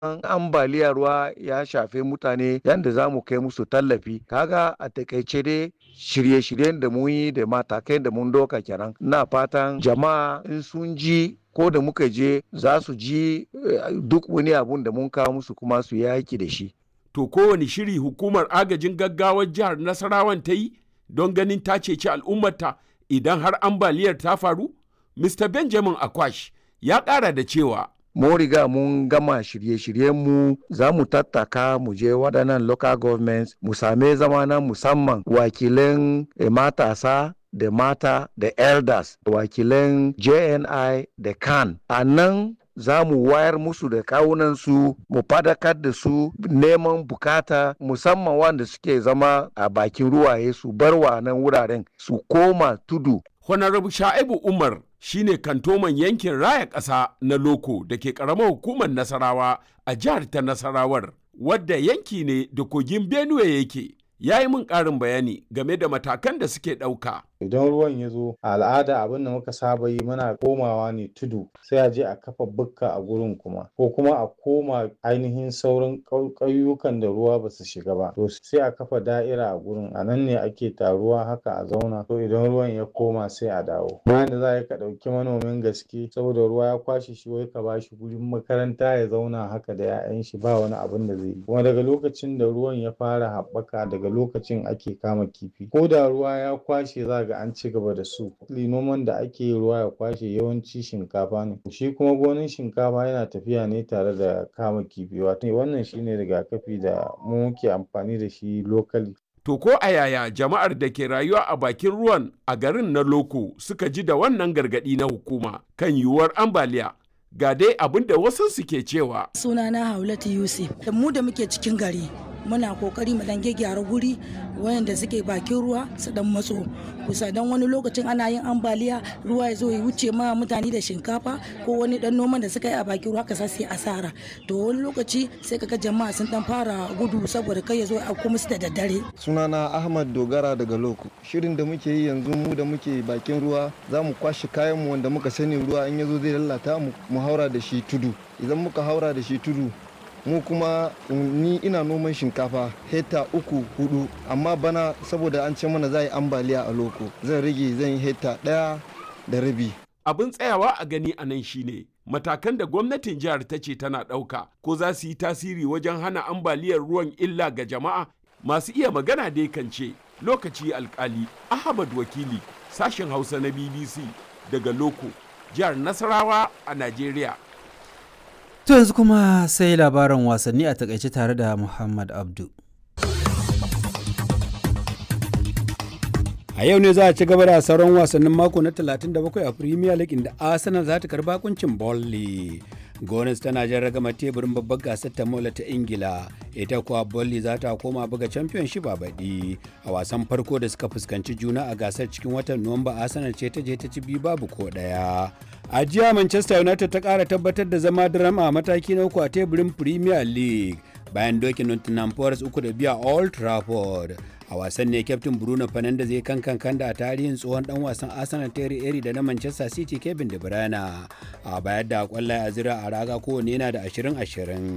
ambaliyar ruwa ya shafe mutane yadda za mu kai musu tallafi kaga a takaice dai shirye-shiryen da mun yi da matakai da mun doka kenan na fatan jama'a in sun ji ko da muka je za su ji duk wani abun da mun kawo musu kuma su yaki da shi to kowane shiri hukumar agajin gaggawar jihar nasarawan ta yi don ganin ta ceci al'ummarta idan har ambaliyar ta faru mr benjamin akwash ya ƙara da cewa mun riga mun gama shirye-shiryenmu za mu tattaka mu je waɗannan local governments mu same zama na musamman wakilan matasa da mata da elders wakilan jni da kan a nan za mu wayar musu da kawunansu mu fadakar da su neman bukata musamman wanda suke zama a bakin ruwaye su bar wa nan wuraren su koma tudu Honorable Sha'ibu Umar shine kantoman yankin raya ƙasa na Loko da ke ƙaramar hukumar Nasarawa a jihar ta Nasarawar, wadda yanki ne da kogin Benue yake. Ya yi min ƙarin bayani game da matakan da suke ɗauka. idan ruwan ya zo a al'ada abin da muka saba yi muna komawa ne tudu sai a je a kafa bukka a gurin kuma ko kuma a koma ainihin sauran ƙauyukan da ruwa ba su shiga ba to sai a kafa da'ira a gurin a nan ne ake taruwa haka a zauna to idan ruwan ya koma sai a dawo bayan da za ka ɗauki manomin gaske saboda ruwa ya kwashe shi wai ka ba shi gurin makaranta ya zauna haka da 'ya'yan shi ba wani abin da zai yi kuma daga lokacin da ruwan ya fara haɓaka daga lokacin ake kama kifi ko da ruwa ya kwashe za ga an ci gaba da su noman da ake yi ruwa ya kwashe yawanci shinkafa ne shi kuma gonin shinkafa yana tafiya ne tare da kama kifi wato wannan shine rigakafi da mu muke amfani da shi lokali To ko a yaya jama'ar da ke rayuwa a bakin ruwan a garin na Loko suka ji da wannan gargaɗi na hukuma kan yiwuwar ambaliya ga dai abin da wasu suke cewa. Sunana Haulatu Yusuf, da mu da muke cikin gari muna kokari mu dan gyara guri wayanda suke bakin ruwa su dan matso kusa dan wani lokacin ana yin ambaliya ruwa ya zo ya wuce ma mutane da shinkafa ko wani dan noman da suka yi a bakin ruwa kasa sai asara to wani lokaci sai kaga jama'a sun dan fara gudu saboda kai ya zo a kuma su da daddare sunana ahmad dogara daga loko shirin da muke yi yanzu mu da muke bakin ruwa za mu kwashe kayan mu wanda muka sani ruwa in ya zo zai lalata mu mu haura da shi tudu idan muka haura da shi tudu mu kuma ni ina noman shinkafa hekta uku hudu amma bana saboda an ce mana za yi ambaliya a loko zan rage zan yi hekta daya da rabi abin tsayawa a gani a nan shine matakan da gwamnatin jihar ta ce tana ɗauka ko za su yi tasiri wajen hana ambaliyar ruwan illa ga jama'a masu iya magana dai kan ce lokaci alkali ahmad wakili sashen hausa na bbc daga loko jihar nasarawa a najeriya To yanzu kuma sai labaran wasanni a takaice tare da Muhammad Abdu. A yau ne za a ci gaba da sauran wasannin mako na 37 a Premier League inda Arsenal za ta karba kuncin Burnley. Gones tana jan ragama teburin babbar gasar ta mola ta Ingila, ita kuwa Burnley za ta koma buga Championship a baɗi. A wasan farko da suka fuskanci juna a gasar cikin watan Nuwamba Arsenal ce ta je ta ci biyu babu ko ɗaya. A jiya Manchester United ta ƙara tabbatar da zama drama a mataki na uku a teburin Premier League bayan dokin Nottingham Forest uku da biya Old Trafford. a wasan ne kyaftin bruno fernandes zai kan kan da a tarihin tsohon dan wasan arsenal terry eri da na manchester city kevin de bruyne a bayar da kwallaye a zira a raga kowane yana da 20-20